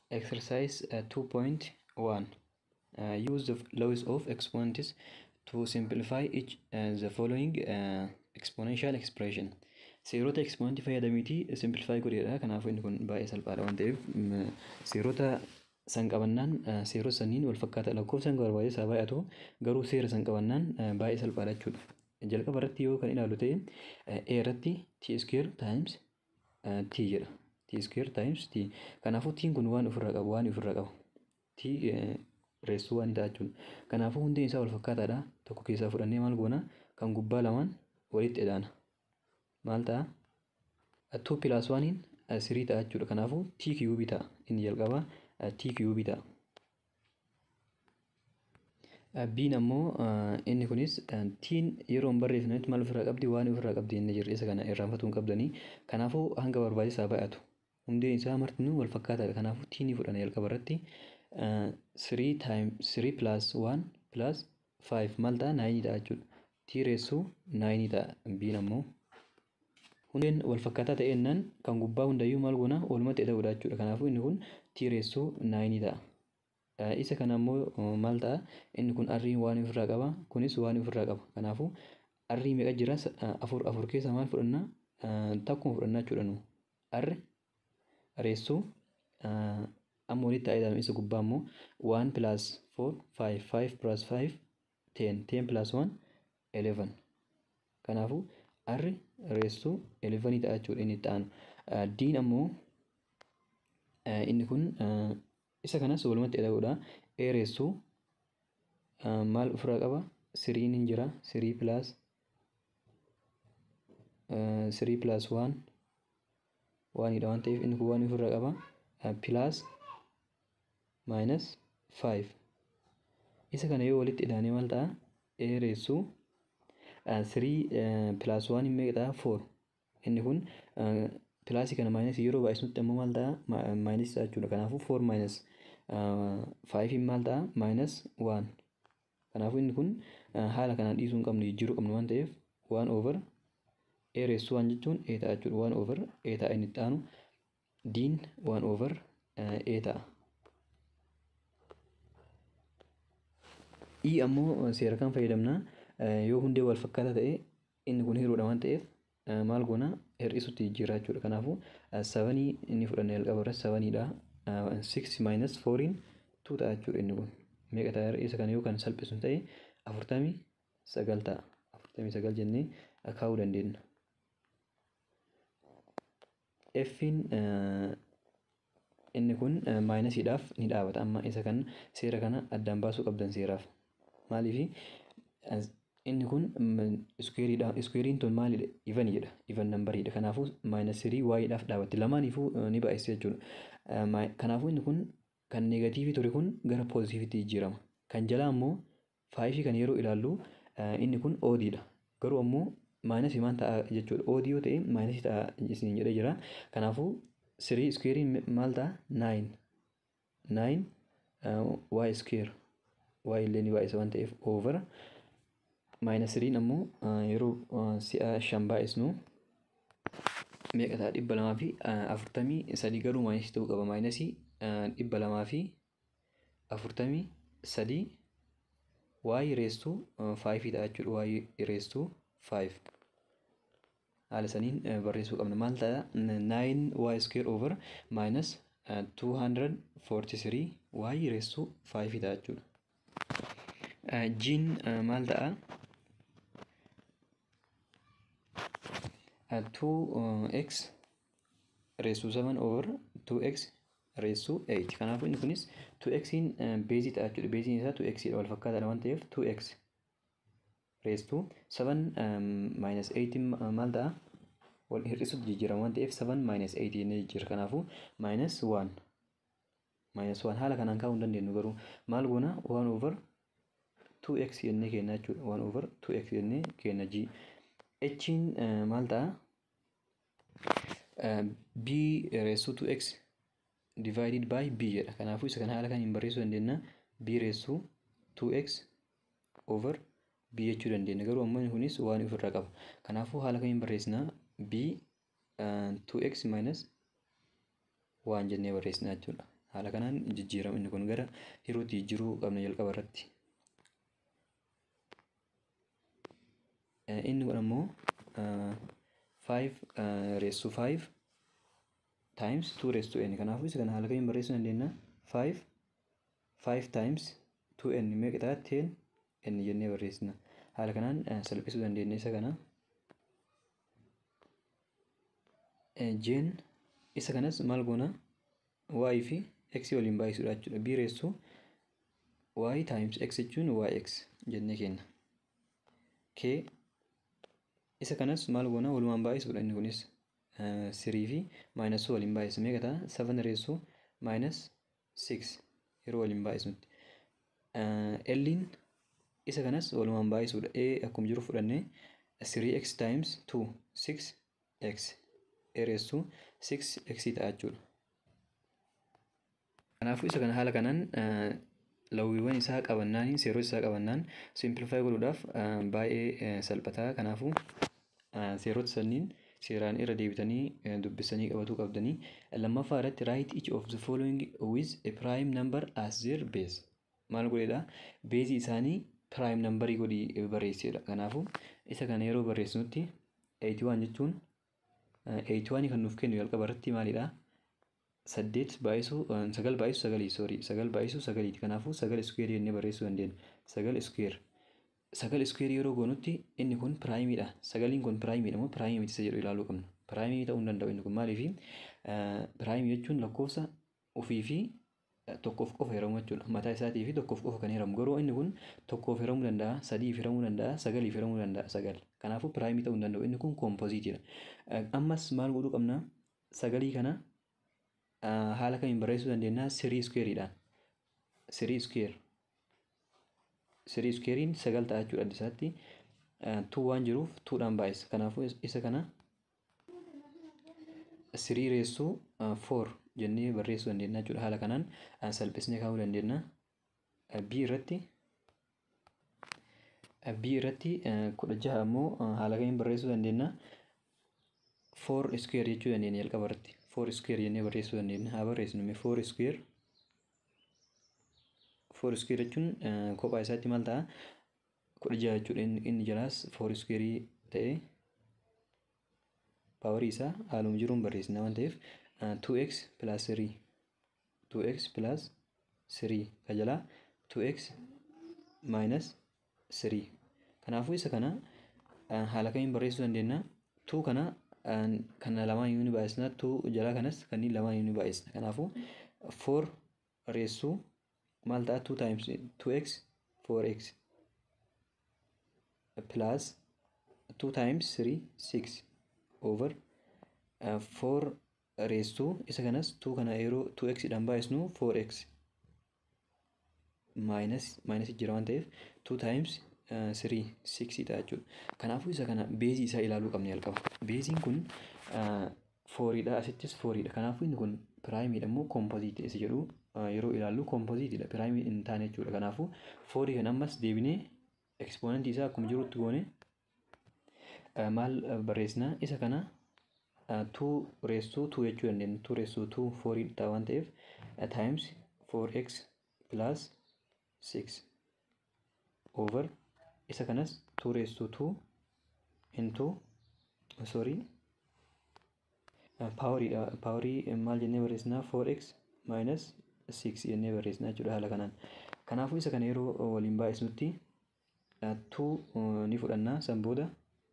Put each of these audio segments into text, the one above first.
Exercise uh, 2.1 uh, Use the laws of exponents to simplify each uh, the following uh, exponential expression. Seerota exponentii fayyadamiitii simplify godheedha. Kanaafuu inni kun baay'ee salphaadha waan ta'eef seerota san qabannaan seerota saniin wal fakkaata lakkoofsan barbaade isaa baay'atu garuu seera san qabannaan baay'ee salphaadha jechuudha. Jalqaba irratti yoo kan ilaalu ta'e a irratti t square times t jedha. t square times t kanaafuu tiin kun waan ofirraa qabu waan ofirraa qabu t reessuu waan ta'a jechuudha. Kanaafuu hundeen isaa wal fakkaataadha. Tokko keessaa fudhannee maal goona kan gubbaa lamaan walitti edaana. Maal ta'a? Two plus waaniin sirii ta'a jechuudha. Kanaafuu t cube ta'a. Inni jalqabaa t cube ta'a. Biin ammoo inni kunis tiin yeroo hin barreeffnetti maal ofirraa qabdi waan ofirraa qabdi inni jirri isa kana irraanfatuu hin qabdanii. Kanaafuu hanga barbaachisaa baay'atu. Hundeen isaa martinuu wal fakkaataadha. Kanaafuu tiinii fudhana jalqaba irratti three time three plus one plus five maal ta'a naayinii ta'a jechuudha. Tii reessuu naayinii ta'a biin ammoo. Hundeen wal fakkaataa ta'ennaan kan gubbaa hundayyuu maal goona walumatti ta'uudha jechuudha. Kanaafuu inni kun tii reessuu naayinii ta'a. Isa kana ammoo maal ta'a inni kun arrii waan ofirraa qaba kunis waan ofirraa qaba. Kanaafuu arrii meeqa jira afur afur keessa maal fudhanna takkuma fudhannaa jechuudha nu. Arri reessuu amma walitti ta'ee ilaalama isa gubbaa immoo one plus four five five plus five ten ten plus one eleven. Kanaafuu arri reessuu elevenii ta'a jechuudha inni itti aanu. Diin ammoo inni kun isa kanas walumatti ta'uudha. E reessuu maal ofirraa qaba? Siriin hin jira. Sirii plus sirii plus one waanidha waan ta'eef inni kun waan ofirraa qaba. Plus minus five. Isa kana yoo walitti hidhaanii maal ta'a? E reessuu sirii plus one meeqa ta'a? Four. Inni kun pilaasii kana maayinasii yeroo baay'isnutti ammoo maal ta'a? Maayinasii ta'a jechuudha. Kanaafuu four minus faayifiin maal ta'a? Maayinus one. Kanaafuu inni kun haala kanaan dhiisuu hin qabnu jijjiiruu qabnu waan ta'eef one over e reessuu waan jechuun e ta'a jechuudha. One over e ta'a inni itti aanu. Diin one over e ta'a. I ammoo seera kan fayyadamna yoo hundee wal fakkaataa ta'e inni kun hiruudha waan ta'eef maal goona hir'isutti jijjiirraa jechuudha. Kanaafuu sabanii inni fudhanne jalqaba irratti sabaniidha. Six minus fouriin two ta'a jechuudha inni kun. Meeqa ta'a isa kana yoo kan salphisu ta'e afurtamii sagal ta'a. Afurtamii sagal jennee kaa'uu dandeenya. F'n inni kun maayinasiidhaaf ni dhaabata amma isa kan seera kana addaan baasuu qabdan seeraaf. Maaliif inni kun iskuweeriidha. Iskuweeriin tun maalidha? Ivan jedha. Ivan nambariidha. Kanaafuu maayinas sirii waayiidhaaf dhaabatti. Lamaaniifuu ni baay'isa jechuudha. Kanaafuu inni kun kan neegatiivii ture kun gara poozitiiviitti jijjiirama. Kan jalaa ammoo faayifii kan yeroo ilaallu inni kun oodiidha. Garuu ammoo maayinasii maal ta'a jechuudha. Oodii yoo ta'e maayinasii ta'a isin jedhee jira. Kanaafuu sirii iskuweeriin maal ta'a? Naayin. Naayin waay iskuweer. Waay illee ni baay'isa waan ta'eef oovara. Maayinasi siriin ammoo yeroo si'a shan baay'isnu meeqa ta'a dhibba lamaa fi afurtamii sadii garuu maayinasii ta'uu qaba. Maayinasii dhibba lamaa fi afurtamii sadii waayii reessuu faayifii ta'a jechuudha. Waayii reessuu faayif. Haala saniin barreessuu qabna. Maal ta'a? Naayin waay iskuweer oovar maayinas two hundred forty three waayii reessuu faayifii ta'a jechuudha. Jiin maal ta'a? 2x reessuu 7 over 2x reessuu 8. Kanaafuu inni kunis 2xin beezii ta'a jechuudha. Beeziin isaa 2x dha wal fakkaataadha waan ta'eef 2x reessuu 7 minus 8 maal ta'a? Wal hir'isutti jijjiirama waan ta'eef 7 minus 8 jennee jijjiirra. Kanaafuu minus 1 minus 1 haala kanaan kaa'uu hin dandeenyu garuu maal goona 1 over 2x jennee kenna jechuudha. 1 over 2x jennee kenna g. H'n maal ta'a? b reessuu 2x divided by b jedha. Kanaafuu isa kana haala kaniin barreessuu dandeenya. b reessuu 2x over b jechuu dandeenya. Garuu ammoo inni kunis waan ofirraa qaba. Kanaafuu haala kamiin barreessina? b 2x minus waan jennee barreessina jechuudha. Haala kanaan jijjiirama inni kun gara yerootti jijjiiruu qabna jalqaba irratti. Inni kun ammoo five raised to five times two raised to n kanaafuu isa kana haala kamiin barreessuu dandeenya five five times two n meeqa ta'a ten n jennee barreessina haala kanaan salphisuu dandeenya isa kana jeen isa kanas maal goona y fi x waliin baay'isuudha jechuudha b raised to y times x jechuun yx jennee kenna k isa kanas maal goona walumaan baay'isuudha inni kunis sirii fi maayinasii waliin baay'isa meeqa ta'a seven reessuu maayinas six yeroo waliin baay'isutti elliin isa kanas walumaan baay'isuudha a akkuma jiru fudhannee sirii x times two six x a reessuu six x ta'a jechuudha. Kanaafuu isa kana haala kanaan lawwiiwwan isaa qabannaan seerota isaa qabannaan simplify godhuudhaaf baay'ee salphataa kanaafuu seerota sanniin seeraan irra deebitanii dubbisanii qabatuu qabdanii lammaffaa irratti write each of the following with a prime number as their base maal godheedha beezii isaanii prime numberii godhii barreessedha kanaafuu isa kana yeroo barreessinutti 81 jechuun 81 kan nuuf kennu jalqaba irratti maalidha saddeet baay'isuu sagal baay'isuu sagalii soorii sagal baay'isuu sagaliiti kanaafuu sagal iskuweer jennee barreessuu dandeenya sagal iskuweer sagal iskuweer yeroo goonutti inni kun piraayimiidha sagaliin kun piraayimiidha moo piraayimii miti isa jedhu ilaaluu qabna piraayimii ta'uu hin danda'u inni kun maaliifi piraayimii jechuun lakkoofsa ofii fi tokkoof qofa hiramu jechuudha mataa isaatii fi tokkoof qofa kan hiramu garuu inni kun tokkoof hiramuu danda'a sadiif hiramuu danda'a sagaliif hiramuu danda'a sagal kanaafuu piraayimii ta'uu hin danda'u inni kun koompoziitiidha ammas maal godhuu qabna sagalii kana haala kamiin barreessuu dandeenya sirii iskuweeriidhaan sirii iskuweer sirii iskuweeriin sagal ta'a jechuudha adda isaatti tuu waan jiruuf tuudhaan baay'isa kanaafuu isa kana sirii reessuu foor jennee barreessuu dandeenya jechuudha haala kanaan salphisnee kaa'uu dandeenya bii irratti bii irratti kudha jaha ammoo haala kamiin barreessuu dandeenya foor iskuweer jechuu dandeenya jalqaba irratti four square jennee barreessuu dandeenya haa barreessinu four square four square jechuun kophaa isaatti maal ta'a kudha jaha jechuudha inni jalaas four square ta'ee paawarii isaa haaluma jiruun barreessina waan ta'eef 2x plus 3 2x plus 3 ka jalaa 2x minus 3 kanaafuu isa kana haala kamiin barreessuu dandeenya 2 kana kana lamaan yoo ni baay'isna tu jalaa kanas kanneen lamaan yoo ni baay'isna kanaafuu four reessuu maal ta'a two times two x four x plus two times three six over four reessuu isa kanas two kana yeroo two x dhaan baay'isnu four x minus minus jira waan ta'eef two times sirii siksii ta'a jechuudha. Kanaafuu isa kana beezii isaa ilaaluu qabna jalqaba. Beeziin kun fooriidha asittis fooriidha. Kanaafuu inni kun piraayimiidha immoo koompoziitii isa jedhu yeroo ilaallu koompoziitiidha piraayimii hin taane jechuudha. Kanaafuu foorii kan ammas deebinee ekspoonantii isaa akkuma jirutti goone maal barreessina isa kana tuu reessuu tuu jechuu dandeenya. Tuu reessuu tuu foorii ta'a waan ta'eef times 4x plus 6 over isa kanas 2 raised to 2 into sorry paawariidha paawarii maal jennee barreessinaa 4x minus 6 jennee barreessinaa jechuudha haala kanaan kanaafuu isa kana yeroo waliin baay'isnutti 2 ni fudhannaa san booda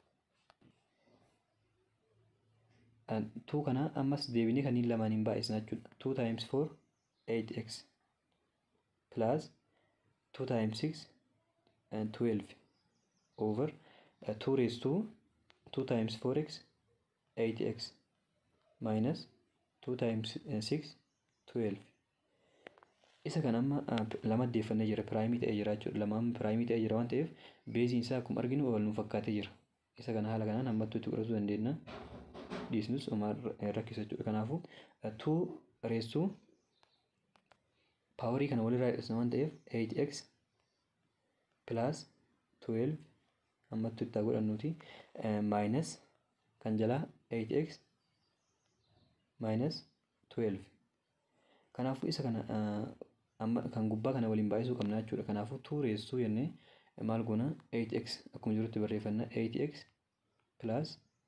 2 kana ammas deebinee kanneen lamaaniin baay'isnaa jechuudha 2 times 4 8x plus 2 times 6 and 12 over uh, 2 raised to 2 times 4x 8x minus 2 times uh, 6 12 isa kan amma uh, lama deeffannee jira piraayimii ta'ee jira jechuudha lamaan piraayimii ta'ee jira waan ta'eef beeziin isaa akkuma arginu wal nu fakkaatee jira isa kana haala kanaan hammattuu itti godhachuu dandeenya dhiisnus homaa rakkisa jechuudha kanaafuu 2 raised to paawarii kana walirraa hir'isna waan ta'eef 8x plus 12 ammattu itti godhannuuti minus kan jalaa 8x minus 12 Kanaafuu isa kana amma kan gubbaa kana waliin baay'isuu qabna jechuudha. Kanaafuu 2 reessuu jennee maal goona 8x akkuma jirutti barreeffanna 8x plus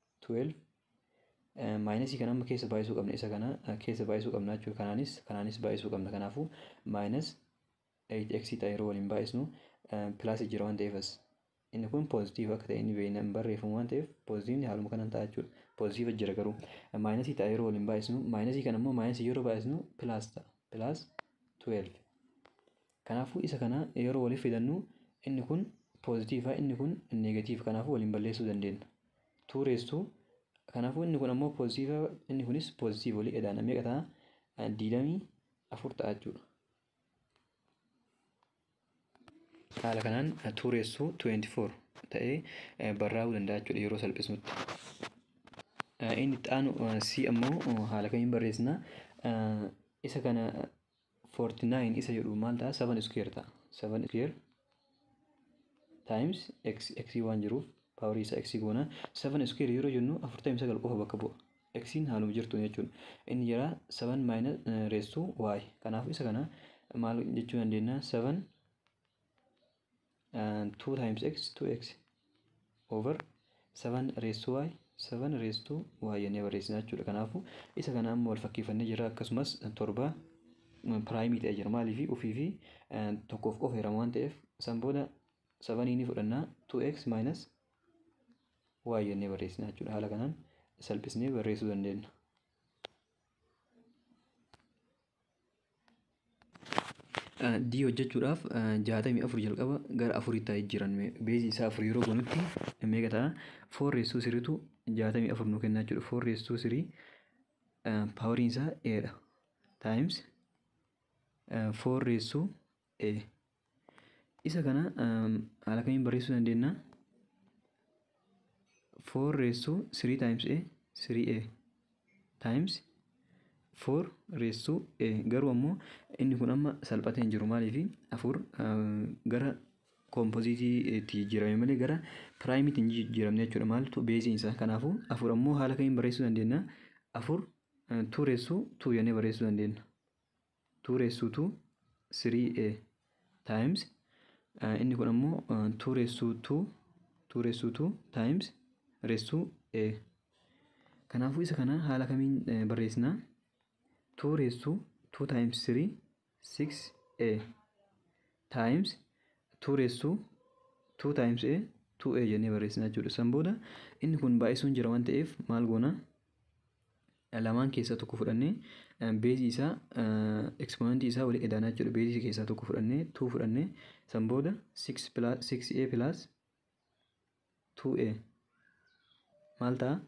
12 maayinasii kana amma keessa baay'isuu qabna isa kana keessa baay'isuu qabna jechuudha. Kanaanis kanaanis baay'isuu qabna. Kanaafuu maayinas 8x ta'a yeroo waliin baay'isnu pilaasii jira waan ta'eefas inni kun poozitiiv akka ta'e inni beekna hin barreeffamu waan ta'eef poozitiivni haaluma kanaan ta'a jechuudha. Poozitiiva jira garuu maayinasii ta'a yeroo waliin baay'isnu maayinasii kana immoo maayinasii yeroo baay'isnu pilaas ta'a pilaas 12. Kanaafuu isa kana yeroo waliif fidannu inni kun poozitiiva inni kun neegatiiva kanaafuu waliin balleessuu dandeenya. Tuureessuu kanaafuu inni kun ammoo poozitiiva inni kunis poozitiiva walii edaan meeqa ta'a diidamii afur ta'a jechuudha. Haala kanaan tuureessuu 24 ta'ee barraa'uu danda'a jechuudha yeroo salphisnutti. Inni itti aanu si ammoo haala kamiin barreessina isa kana 49 isa jedhu maal ta'a 7 square ta'a 7 square times x x waan jiruuf paawarii isaa x goona 7 square yeroo jennu 49 qofa bakka bu'a x'n haaluma jirtu jechuudha inni jira 7 minus reessuu y kanaaf isa kana maal jechuu dandeenya 7 2 times x 2x over 7 reessuu y 7 reessuu y jennee barreessina jechuudha kanaafu isa kana amma wal fakkeeffannee jira akkasumas torba piraayimii ta'ee jira maaliif ofii fi tokkoof qofa hiramu waan ta'eef san booda sabanii ni fudhannaa 2x minus y jennee barreessina jechuudha haala kanaan salphisnee barreessuu dandeenya. D hojjechuudhaaf jaatamii afur jalqaba gara afuritti haa jijjiiran beezii isaa afur yeroo goonutti meeqa ta'a foor reessuu siriitu jaatamii afur nu kennaa jechuudha foor reessuu sirii paawariin isaa eedha taayims foor reessuu e isa kana haala kamiin barreessuu dandeenya foor reessuu sirii taayims e sirii e taayims foor reessuu e garuu ammoo inni kun amma salphatee hin jiru maaliif afur gara koompoziitiitti jijjiirame malee gara piraayimiitti hin jijjiiramne jechuudha maaltu beeziin isaa kanaafuu afur ammoo haala kamiin barreessuu dandeenya afur tuu reessuu tuu jennee barreessuu dandeenya tuu reessuu tuu sirii e taayims inni kun ammoo tuu reessuu tuu tuu reessuu tuu taayims reessuu e kanaafuu isa kana haala kamiin barreessinaa 2 raised to 2 times 3 6a times 2 raised to 2 times a 2a jennee barreessina jechuudha. San booda inni kun baay'isuun jira waan ta'eef maal goona lamaan keessaa tokko fudhannee beezii isaa ekspoonantii isaa walii edaanaa jechuudha. Beezii keessaa tokko fudhannee 2 fudhannee san booda 6 plus 6a plus 2a maal ta'a?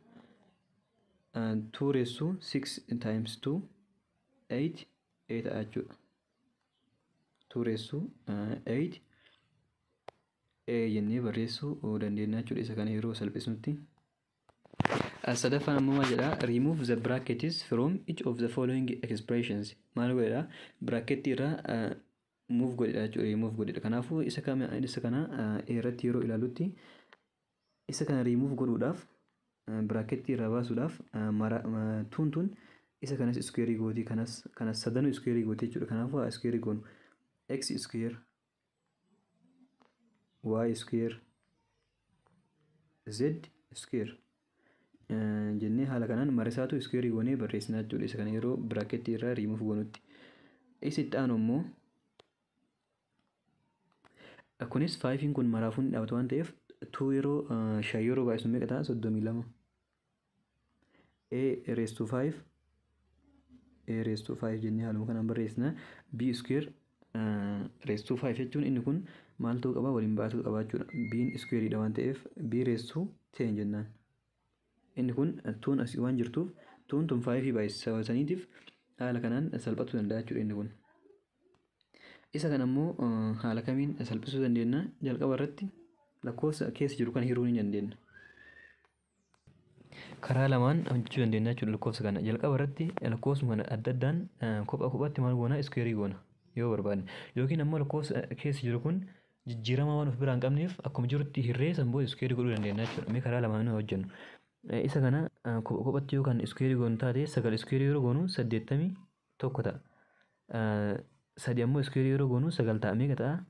2 raised to 6 times 2 8 8 ta'a jechuudha. 2 reessuu 8 a jennee barreessuu dandeenya jechuudha isa kana yeroo salphisnutti. Sadaffaan ammoo maal jedhaa remove the brackets from each of the following expressions maal godhedha brackettii irraa move godhedha jechuudha remove godhedha kanaafuu isa kana isa kana irratti yeroo ilaalutti isa kana remove godhuudhaaf brackettii irraa baasuudhaaf tuun tun isa kanas iskuweerii gootii kanas kanas sadanuu iskuweerii gootii jechuudha kanaafuu haa iskuweerii goonu x square y square z square jennee haala kanaan marisaatu iskuweerii goonee barreessinaa jechuudha isa kana yeroo biraaketii irraa riimuuf goonutti isa itti aanu immoo kunis faayifiin kun maraafuun ni dhaabatu waan ta'eef tuu yeroo shan yeroo baay'isu meeqa ta'a soddomii lama a raised to five a raised to five jennee haaluma kanaan barreessina b square raised to five jechuun inni kun maaltu qaba waliin baatu qaba jechuudha b'n squareedha waan ta'eef b raised to ten jennaan inni kun tuun asii waan jirtuuf tuun tun faayifii baay'isaniitiif haala kanaan salphachuu danda'a jechuudha inni kun. Isa kana immoo haala kamiin salphisuu dandeenya jalqaba irratti lakkoofsa keessa jiru kana hiruu ni dandeenya. Karaa lamaan hojjechuu dandeenya jechuudha lakkoofsa kana jalqaba irratti lakkoofsuma kana adda addaan kophaa kophaatti maal goona iskuweerii goona yoo barbaadne yookiin ammoo lakkoofsa keessa jiru kun jijjiirama waan of biraa hin qabneef akkuma jirutti hirree sanboo iskuweerii godhuu dandeenya jechuudha mee karaa lamaan hojjennu. isa kana kophatti yookaan iskuweerii goonu taate sagal iskuweerii yeroo goonu saddeettamii tokko ta'a. sadi ammoo iskuweerii yeroo goonu sagal ta'a meeqa ta'a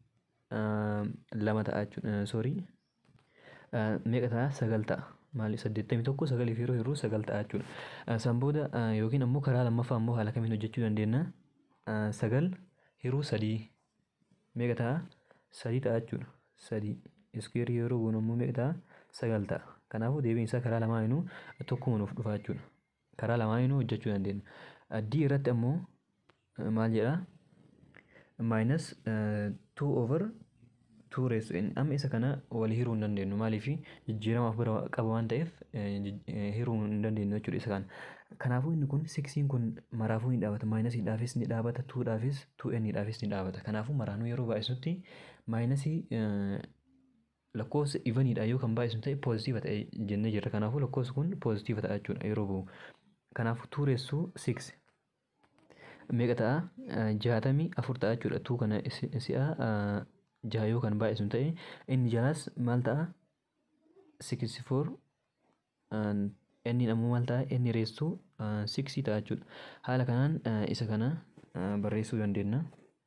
lama ta'a jechuudha soorii meeqa ta'a sagal ta'a maali saddeettamii tokko sagaliif yeroo hir'uu sagal ta'a jechuudha san booda yookiin ammoo karaa lammaffaa ammoo haala kamiin hojjechuu dandeenya sagal hir'uu sadii meeqa ta'a sadii ta'a jechuudha sadii iskuweerii yeroo goonu ammoo meeqa ta'a sagal ta'a kanaafuu deebiin isaa karaa lamaanuu tokkuma nuuf dhufa jechuudha karaa lamaanuu hojjechuu dandeenya d irratti ammoo maal jedha maayinus tuu over tuu reessu amma isa kana wal hiruu hin dandeenyu maaliif jijjiiramaaf bira qaba waan ta'eef hiruu hin dandeenyu jechuudha isa kana kanaafuu inni kun siksiin kun maraafuu ni dhaabata maayinasiidhaafis ni dhaabata tuudhaafis tuu enniidhaafis ni dhaabata kanaafuu maraanuu yeroo baay'isutti maayinasii lakkoofsa ivaniidha yoo kan baay'isu ta'e poozitiiva ta'e jennee jirra kanaafuu lakkoofsi kun poozitiiva ta'a jechuudha yeroo bu'u kanaafuu tuu reessuu siksi meeqa ta'a jaatamii afur ta'a jechuudha tuu kana si'a jaha yoo kan baay'isu ta'e inni jalaas maal ta'a siksi foor inni ammoo maal ta'a inni reessuu siksii ta'a jechuudha haala kanaan isa kana barreessuu dandeenya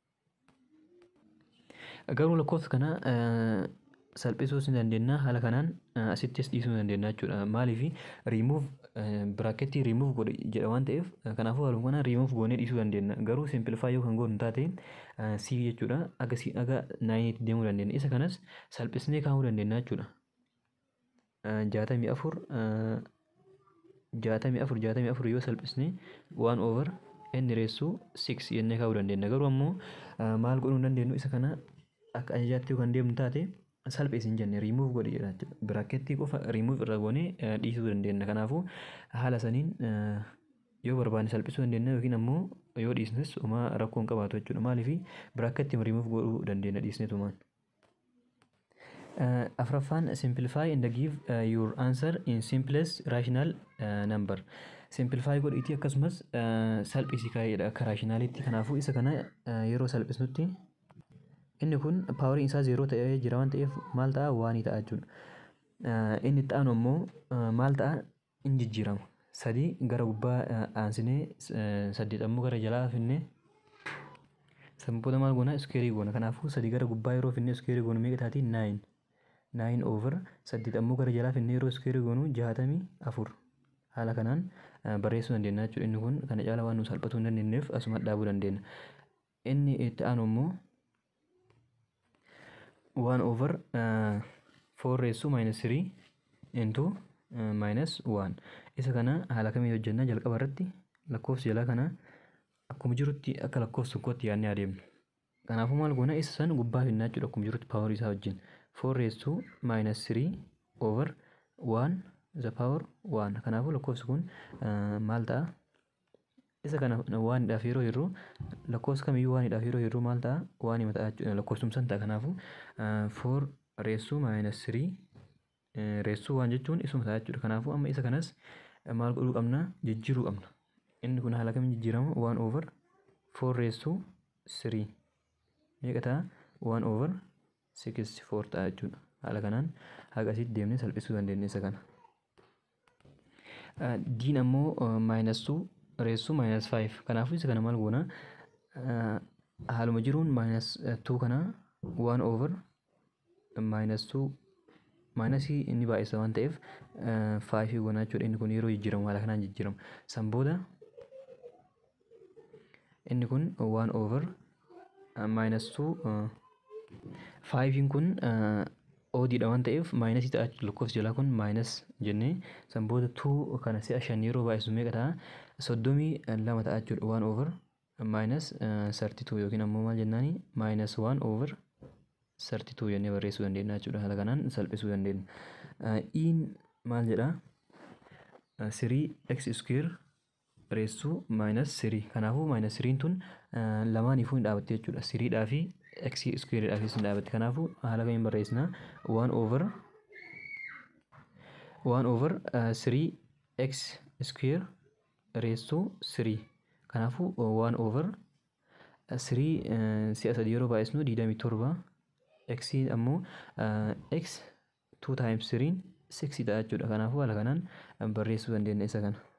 garuu lakkoofsa kana salphisuus ni dandeenya haala kanaan asittis dhiisuu dandeenya jechuudha maaliif riimuuf biraaketii riimuuf godhe jedha waan ta'eef kanaafuu haaluma kana riimuuf goonee dhiisuu dandeenya garuu simplifaa yoo kan goonu taate sii jechuudha aga sii aga naayiniitti deemuu dandeenya isa kanas salphisnee kaa'uu dandeenya jechuudha jaatamii afur jaatamii afur jaatamii afur yoo salphisnee waan oovar inni reessuu siks jennee kaa'uu dandeenya garuu ammoo maal godhuu hin dandeenyu isa kana akka ajajaatti yoo kan deemnu taate salphis hin jenne riimuuf godhi jedha biraaketii qofa riimuuf irra goonee dhiisuu dandeenya kanaafuu haala saniin yoo barbaanne salphisuu dandeenya yookiin ammoo yoo dhiisnes homaa rakkoo hin qabaatu jechuudha maaliif biraaketii riimuuf godhuu dandeenya dhiisneetumaan. afraffaan simplify and give uh, your answer in simplest rational uh, number simplify godhiitii akkasumas uh, salphisii kaa'edha akka raashinaalitti kanaafuu isa kana uh, yeroo salphisnutti inni kun paawariin isaa zeeroo ta'ee jira waan ta'eef maal ta'a waanii ta'a jechuudha inni itti aanu ammoo maal ta'a in jijjiirama sadii gara gubbaa aansinee saddeet ammoo gara jalaa finne sanboota maal goona iskeerii goona kanaafuu sadii gara gubbaa yeroo finne iskeerii goonu meeqa taati naayin naayin oover saddeet ammoo gara jalaa finne yeroo iskeerii goonu jaatamii afur haala kanaan barreessuu dandeenya jechuudha inni kun kana caala waan nu salphatuu hin dandeenyeef asuma dhaabuu dandeenya inni itti aanu ammoo one over uh, four reessuu minus three into uh, minus one isa kana haala kamiin hojjennaa jalqaba irratti lakkoofsi jalaa kana akkuma jirutti akka lakkoofsa tokkootti yaadnee adeemna kanaafuu maal goona isa san gubbaa finnaa jechuudha akkuma jirutti paawarii isaa wajjin four reessuu minus three over one the power one kanaafuu lakkoofsi kun uh, maal ta'a isa kana waanidhaaf yeroo hirru lakkoofsa kamiyyuu waanidhaaf yeroo hirru maal ta'a waanii mataa lakkoofsumsan ta'a kanaafu foor reessuu maayinus sirii reessuu waan jechuun isuma ta'a jechuudha kanaafu amma isa kanas maal godhuu qabna jijjiiruu qabna inni kun haala kamiin jijjiirama waan oovar foor reessuu sirii meeqa ta'a waan oovar sikistii foor ta'a jechuudha haala kanaan haga asitti deemnee salphisuu dandeenya isa kana. diin ammoo maayinasuu reessuu maayinus faayiv kanaafuu isa kana maal goona haaluma jiruun maayinus tuu kana waan oovar maayinus tuu maayinasii inni baay'isa waan ta'eef faayivii goona jechuudha inni kun yeroo jijjiiramu haala kanaan jijjiiramu san booda inni kun waan oovar maayinus tuu faayiviin kun oodiidha waan ta'eef maayinasii ta'a lakkoofsi jalaa kun maayinas jennee san booda tuu kana si'a shan yeroo baay'isu meeqa ta'a soddomii lama ta'a jechuudha waan oovar maayinas sarti tuu yookiin ammoo maal jennaani maayinas waan oovar sarti tuu jennee barreessuu dandeenya jechuudha haala kanaan salphisuu dandeenya iin maal jedha sirii x square reessuu maayinas sirii kanaafuu maayinas siriin tun lamaaniifuu hin dhaabatte jechuudha siriidhaa fi x square dhaafis hin dhaabatte kanaafuu haala kamiin barreessina waan oovar waan oovar sirii x square reessuu sirii kanaafuu waan oovar sirii si'a sadii yeroo baay'isnu digdamii torba x ammoo x two times siriin sixii ta'a jechuudha kanaafuu haala kanaan barreessuu dandeenya isa kana.